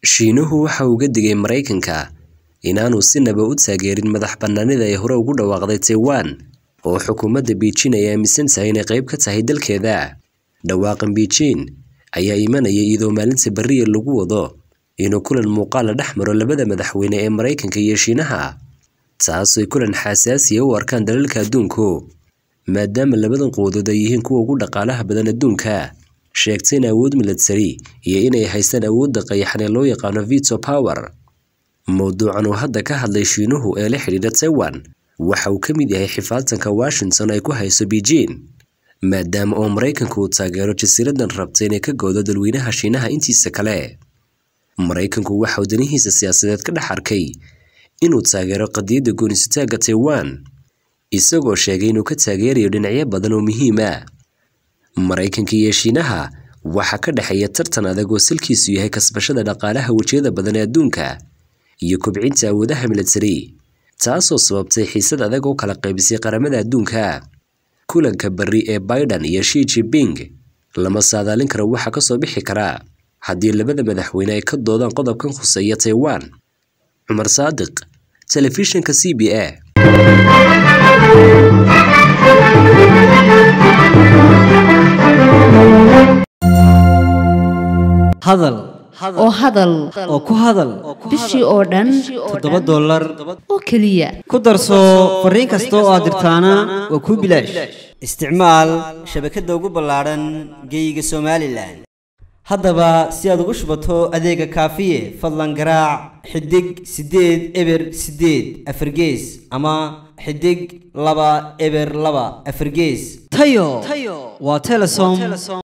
Shiinuhu waxa uu uga digay Maraykanka inaanu sinaba u taageerin madax-bannaanida ay hore ugu dhawaaqday Taiwan oo xukuumadda Beijing ay aaminsan tahay inay qayb ka tahay dalkeeda. Dhawaaqan Beijing ayaa imanaya iyadoo maalinta berriya lagu wado inuu kulan muuqaal la dhex maro labada madaxweyne ee Maraykanka iyo Shiinaha, taasoo ay kulan xasaasi ah u arkaan dalalka adduunku, maadaama labadan quwadood ay yihiin kuwa ugu dhaqaalaha badan adduunka, sheegtayna awood milatari iyo inay haystaan awoodda qayaxan ee loo yaqaano veto power. Mowduucan uu hadda ka hadlay Shiinuhu ee la xidhiidha Taiwan waxa uu ka mid yahay xifaaltanka Washington ay ku hayso Beijing, maadaama oo Maraykanku uu taageero jasiiradan rabta inay ka go'do dalweynaha Shiinaha intiisa kale. Maraykanku waxa uu danihiisa siyaasadeed ka dhex arkay inuu taageero qadiyadda go'aansitaanka Taiwan, isagoo sheegay inuu ka taageerayo dhinacyo badan oo muhiim ah. Maraykanka iyo Shiinaha waxaa ka dhexeeya tartan adag oo salkiisu yahay kasbashada dhaqaalaha wejiyada badan ee adduunka iyo kobcinta awoodaha milatari, taasoo sababtay xiisad adag oo kala qaybisay qaramada adduunka. Kulanka berri ee Biden iyo Xi Jinping lama saadaalin karo waxa ka soo bixi kara haddii labada madaxweyne ay ka doodaan qodobkan khuseeya Taiwan. Cumar Saadiq, Telefishinka CBA. hadal oo hadal oo ku hadal bishii oo dhan toddoba dollar oo keliya ku darso fariin kasta oo aad dirtaana waa kuu bilaash isticmaal shabakadda ugu ballaadhan geeyiga somalilan haddaba si aad ugu shubato adeega kaafiye fadlan garaac xidig siddeed eber siddeed afargees ama xidig laba eber laba afargees tayo waa telesom